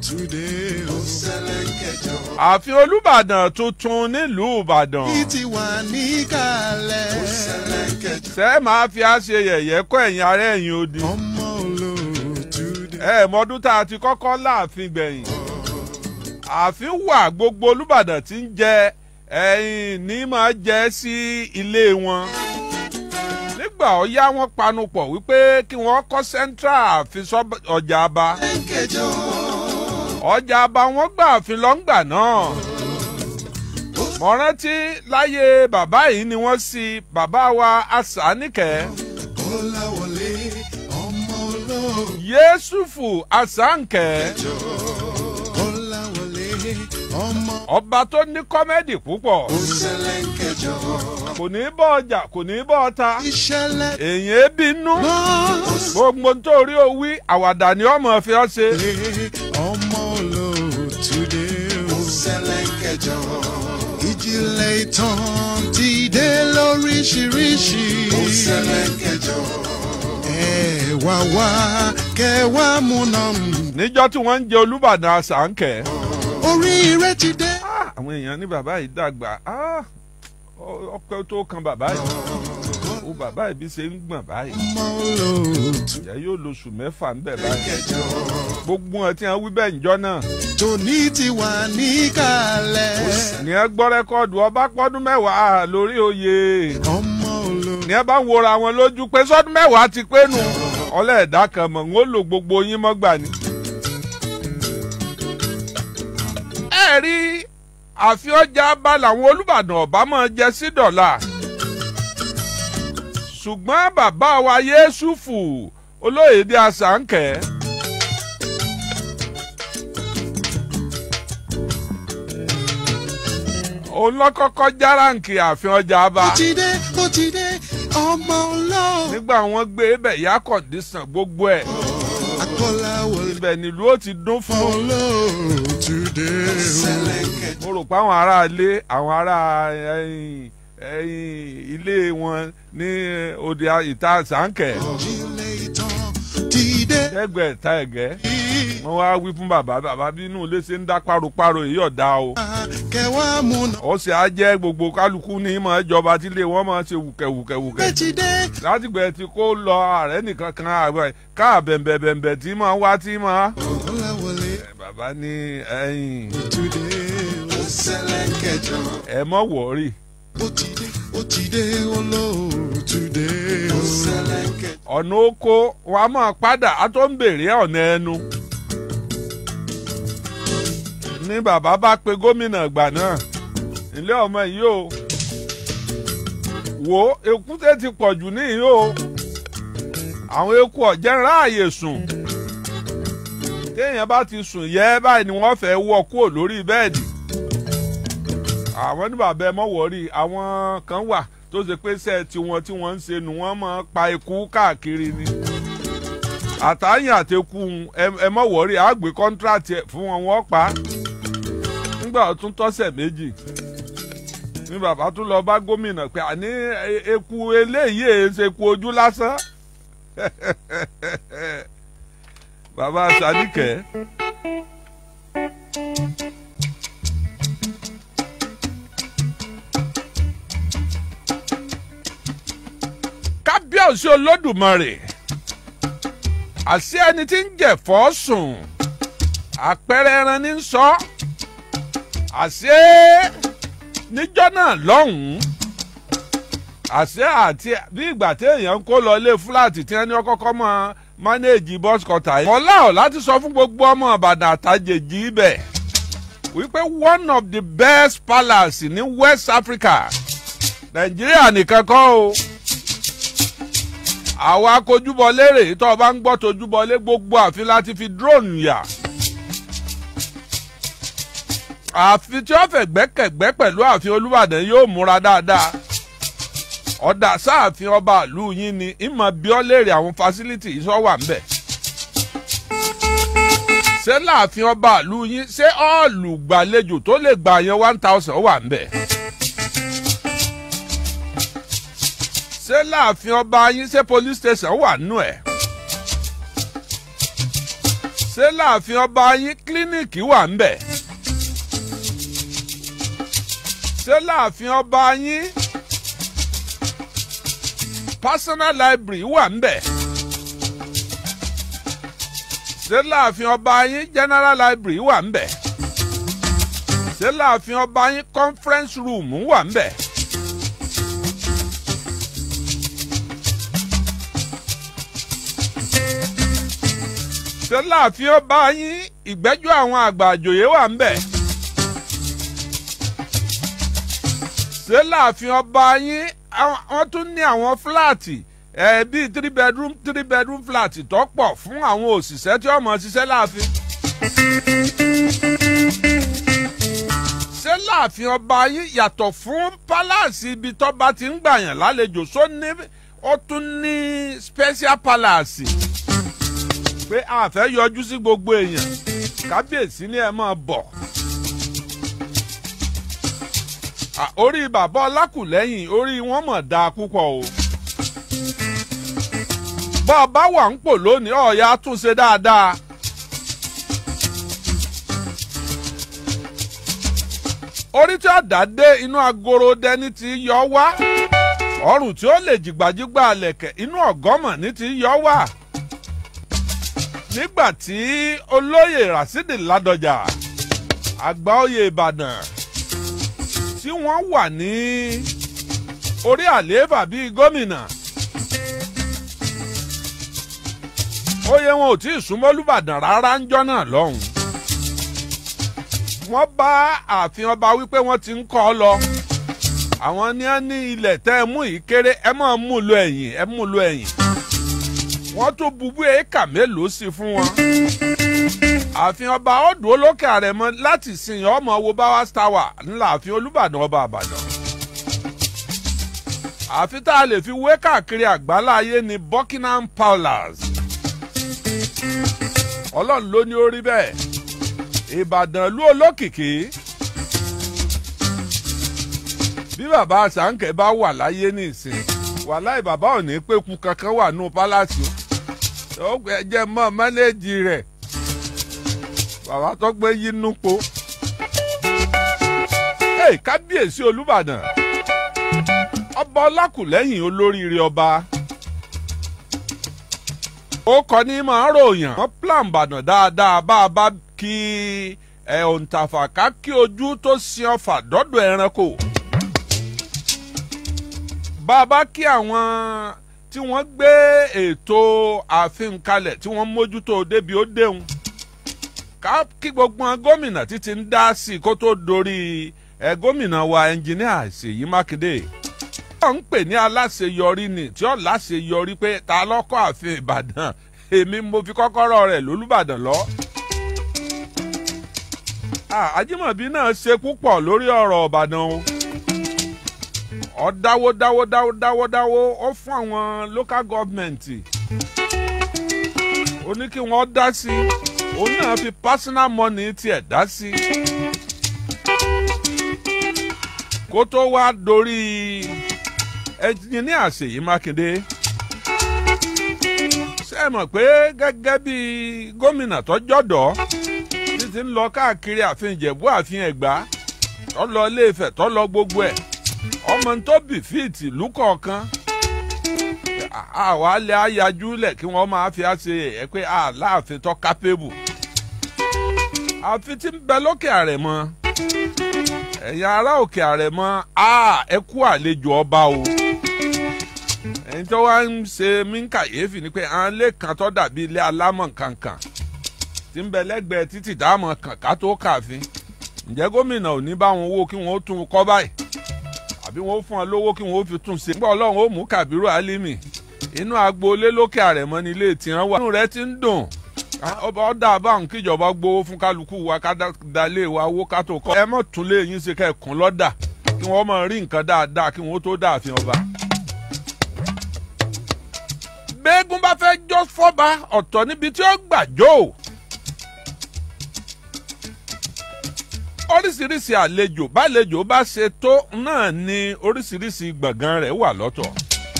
today o. Sẹlẹ̀kẹjọ. ààfin olùbàdàn tuntun nílùú ìbàdàn Bí ti wà níkàlẹ̀. Sẹlẹ̀kẹjọ. ṣé máa fi á ṣe yẹ̀yẹ́ kọ́ ẹ̀yìn ara ẹ̀yìn odi Ọmọ olóòtú today. ẹ mọdún tá a ti kọ́kọ́ láàfin gbẹ̀yìn ààfin wà gbogbo olùbàdàn tí ń jẹ ẹ̀yìn ní máa jẹ sí ilé wọn nígbà ọ̀yá wọn panupọ̀ wípé kí wọ́n kọ́ central ààfin sọ́- ọjà aba Sẹlẹ̀kẹjọ. ọjà aba wọn gbà ààfin lọ́ngbà náà mo rántí láyé bàbá yìí ni wọ́n sí bàbá wa asánìkẹ́ Kọ́láwọlé. Ọmọ olóòtú. yéṣùfù asánìkẹ́. Kọ́láwọlé. Ọmọ ọba tó ní kọ́mẹ́dì púpọ̀ Sẹlẹ̀kẹjọ. kò ní bọ́ ọjà kò ní bọ́ ọta ìṣẹ̀lẹ̀ èyàn bínú gbọ́n. gbogbo nítorí owí àwàdà ni ọmọ fi ọ ṣe Ọmọ olóòtú today o. Sẹlẹ̀kẹjọ. ìjìnlẹ̀ ìtàn ti dé lóríṣiríṣi. Sẹlẹ̀kẹjọ. ẹ wá wá kẹ wá múná. níjọ́ tí wọ́n ń jẹ olúbàdàn àṣàǹkẹ́ oríire ti dé. Ah, àwọn èèyàn ní bàbá yìí dàgbà Ah, ọ- ọpẹ́ tó kan bàbá yìí ó bàbá yìí bí ṣe ń gbọ̀n báyìí ọmọ olóòtú ìyá yóò lóṣù mẹ́fà ń bẹ̀ báyìí Kẹjọ. gbogbo wọn tí wọ́n wí bẹ́ẹ̀ níjọ́ náà tòní ti wà níkàlẹ̀. ní ẹ gbọ́ rẹ́kọ́ọ̀dù ọba pọ́dún mẹ́wàá lórí oyè. ọmọ olóòtú. ní ẹ bá ń wora wọn lójú pé sọdún mẹ́wàá ti pé nù ọlẹ́ẹ̀dá kan mọ̀ ń ó lò gbogbo yín mọ́gbà ni. ẹ rí àfi ọjà bá làwọn olùbàdàn ọba máa jẹ sí dọ́là ṣùgbọ́n bàbá wa yéṣùfù olóyèdè àṣàǹkẹ́ òun lọ́kọ́kọ́ járáǹkì ààfin ọjà bá. ó ti dé ó ti dé ọmọ olóòtú. nígbà wọn gbé bẹ̀ yá kọ̀ǹdísàn gbogbo ẹ̀ akọ́láwọlé. ibẹ̀ nílùú ó ti dún fún olóòtú dé o. Sẹlẹ̀kẹjọ. mo rò pé àwọn ará ilé àwọn ará ẹ̀yìn ẹ̀yìn ilé wọn ní òde ìta sànkẹ́ ìjìnlẹ̀ ìtàn ti dé. ẹgbẹ́ ìta ẹ̀gẹ́ wọ́n wá wí fún bàbá bàbá bí inú ilé ṣe ń dá páropáro èyí ọ̀dà o kẹwàá múná. ó sì á jẹ́ gbogbo kálukú ní ìmọ̀ ìjọba tí ilé wọn máa ṣe wùkẹ̀wùkẹ̀wùkẹ̀ bẹ́ẹ̀ ti dé. látìgbẹ́ tí kò lọ ààrẹ nìkan kan ààrẹ káà bẹ̀m̀bẹ̀bẹ̀m̀bẹ̀ tí máa wá tí máa. akọ́láwọlé. bàbá ní ẹ̀yìn today o. Sẹlẹ̀kẹjọ. ẹ mọ̀ wọ̀ọ́rì ó ti dé ó ti dé olóòtú dé o. Sẹlẹ̀kẹjọ. ọ̀nà oko wa máa padà á tó ń bèrè ọ̀nà ẹnu. ní bàbá bá pe gómìnà ìgbà náà ilé ọmọ yìí o wo èkúté ti pọ̀ jù níyìí o àwọn eku ọ̀jẹ̀ ń ráàyè sùn téèyàn bá ti sùn yẹ́ báyìí ni wọ́n fẹ́ wọ́ kúrò lórí bẹ́ẹ̀dì àwọn ní bàbá ẹ mọ̀ wọ́rí àwọn kan wà tó ṣe pé sẹ́ẹ̀ tiwọn tí wọ́n ń ṣe nù wọ́n máa pa eku káàkiri ni àtàyàn àtẹkù ẹ mọ̀ wọ́rí àgbé kọ́ńtíráàtì ẹ̀ fún wọn wọ́n pa á nígbà tó tún tọ́sẹ̀ méjì ní bàbá tún lọ bá gómìnà pé àní e- eku eléyìí èé ṣe eku ojú lásán bàbá sanikẹ́. kábíyèsí olódùmarè àṣé ẹni tí ń jẹ̀fọ́ sùn àpẹẹrẹ ẹran ní sọ àṣé níjọ́ náà lọ́hùn-ún àṣé àti bí ìgbà téèyàn ń kó lọ ilé fúláàtì tí wọ́n ní ọkọ́kọ́ mọ́ mánéèjì bọ́s kọta yìí. ọ̀la ọ̀ láti sọ fún gbogbo ọmọ ìbàdàn àtàjèjì ibẹ̀ wípé one of the best palace ní west africa nàìjíríà nìkan kọ́ o àwa kojúbọ lérè tó o bá ń gbọ́ tojúbọ lé gbogbo àfi láti fi drone yà àfi tí ó fẹ́ gbẹ́kẹ̀gbẹ́ pẹ̀lú ààfin olúbàdàn yóò múra dáadáa ọ̀dà sáàfin ọba ìlú yín ni ìmọ̀ bí ọ́ léèrè àwọn fásilítì yìí sọ wà ń bẹ̀. ṣé láàfin ọba ìlú yín ṣé ọ́ọ̀lù gbàlejò tó lè gbà yẹn one thousand wà ń bẹ̀. ṣé láàfin ọba yín ṣé police station wà nù ẹ̀. ṣé ṣé láàfin ọba yín kílíníìkì wà ń bẹ̀ ṣé láàfin ọba yín personal library wà ń bẹ̀ ṣé láàfin ọba yín general library wà ń bẹ̀ ṣé láàfin ọba yín conference room wà ń bẹ̀. ṣé láàfin ọba yín ìgbẹ́jọ́ àwọn àgbà àjòyè wà ń bẹ̀. ṣé láàfin ọba yín wọ́n tún ní àwọn fúláàtì ẹ̀ bíi three bedroom three bedroom flat tó pọ̀ fún àwọn òṣìṣẹ́ tí wọ́n mọ̀ ṣiṣẹ́ láàfin. ṣé láàfin ọba yín yàtọ̀ fún pálásì ibi tọ́ba ti ń gbàyàn lálejò só ní ó tún ní special palace pé a fẹ́ yọjú sí gbogbo èèyàn kábíyèsí ni ẹ máa bọ̀. orí bàbá ọlákùlẹ́yìn orí wọn mọ̀ dáa púpọ̀ o. bá a bá wà ń pò lónìí ọ̀ya tún ṣe dáadáa. orí tí ọ̀dà dé inú agoro dẹni ti yọ wá ọrùn tí ó lè jìgbàjìgbà lẹ̀kẹ̀ inú ọ̀gọ́mọ̀ ní ti yọ wá nígbà tí olóyè rasidi ládọjà àgbà oyè ìbàdàn tí wọ́n wà ní orí àlééfà bíi gómìnà oyè wọn ò tí ì súnmọ́ olùbàdàn rárá ń jọ́ náà lọ́hùn wọ́n bá ààfin ọba wípé wọ́n ti ń kọ́ ọ lọ àwọn ní ẹ ní ilẹ̀ tẹ́ ẹ mú yìí kéré ẹ máa mú lọ ẹ̀yìn ẹ mú lọ ẹ̀yìn wọ́n tún bubú éékà mélòó sí fún wọn. ààfin ọba ọdún olókè àrẹ̀mọ láti sìn ọmọ wo báwa tower ńlá ààfin olùbàdàn ọba àbàdàn. ààfin tá a lè fi wé káàkiri àgbáláyé ní buckingham palace. ọlọ́run ló ní ó rí bẹ́ẹ̀ ìbàdàn lú olókìkí. bí bàbá sànkẹ́ bá wà láyé nísìn wàláì bàbá ò ní pẹ́kú kankan wà nù pálásì o ó jẹ́ mọ́ mẹ́lẹ́jì rẹ̀ bàbá tó gbé yínú po. Hey, kábíyèsí olùbàdàn ọba ọlákùlẹ́yìn olóríire ọba ó kọ ní máa ròyàn wọ́n plan bàdàn dáadáa bá a bá kí ẹ̀ òǹtàfà ká kí ojú tó sin ọfà dọ́dọ̀ ẹranko bá a bá kí àwọn tí wọ́n gbé ètò ààfin kalẹ̀ tí wọ́n mójútó débi ó déhùn ká kí gbogbo wọn gómìnà títí ń dá sí i kó tó dorí ẹ gómìnà wa ẹnjìníà Ṣèyí Mákindé wọ́n ń pè ní aláṣeyọrí ni tí ó láṣeyọrí pé ta lọ́kọ́ ààfin Ìbàdàn èmi mo fi kọ́kọ́rọ́ rẹ̀ lólùbàdàn lọ. Ajímọ̀bí náà ṣe púpọ̀ lórí ọ̀rọ̀ Ìbàdàn o ọ dáwó dáwó dáwó dáwó dáwó ó fún àwọn local government ó ní kí wọ́n dá sí òun náà fi personal money tiẹ̀ dá sí kó tó wá dorí ẹnjìníà Ṣèyí Mákindé ṣé ẹ mọ̀ pé gẹ́gẹ́ bí gómìnà tó jọ̀dọ̀ títí ń lọ káàkiri ààfin Ìjẹ̀bú ààfin Ẹ̀gbá tó lọ Ilé-Ifẹ̀ tó lọ gbogbo ẹ̀ ọmọ tó bì fíìtì ìlú kọ̀ọ̀kan àwa lè ayájú lẹ̀ kí wọ́n máa fi ṣe ẹ̀ pé aláàfin tó kápébù àfi tí ń bẹ lókè àrẹ̀mọ ẹ̀yin ará òkè àrẹ̀mọ ẹ kú àlejò ọba o ẹ̀yin tó wá ń ṣe mí ń kàyéfì ni pé àwọn ilé kan tó dàbí ilé alámọ̀ kankan tí ń bẹ lẹ́gbẹ̀ẹ́ títì dáàmọ̀ kànká tó kàfin ǹjẹ́ gómìnà ò ní bá wọn wó kí wọ́n tún kọ́ báyìí àbí wọn fún ọ lówó kí wọn ó fi tún ṣe. nígbà ọlọ́run ó mú Kàbírù Álímì inú agboolé lókè àrẹ̀mọ ní ilé tiwọn wà. inú rẹ ti ń dùn ọba ọdọ àbáhùn kíjọba gbowó fún kálukú wa ká dalé wa owó ká tó kọ́. ẹ mọ̀ tún lé yín ṣe kẹ́ẹ̀kún lọ́dà kí wọ́n mọ̀ rí nǹkan dáadáa kí wọ́n tó dáàfin ọba. gbẹ́gun bá fẹ́ jó fọ́ba ọ̀tọ̀ níbi tí ó gbà jó. oríṣiríṣi àlejò bálejò bá ṣe tó náà ni oríṣiríṣi gbọ̀ngàn rẹ̀ wà lọ́tọ̀.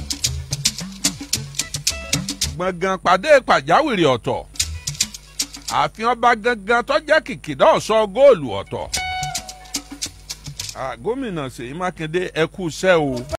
gbọ̀ngàn pàdé pàjáwìrì ọ̀tọ̀ ààfin ọba gangan tó jẹ́ kìkìdá ọ̀sọ́ góòlù ọ̀tọ̀. Ah, gómìnà ṣèyí mákindé ẹ kú iṣẹ́ o.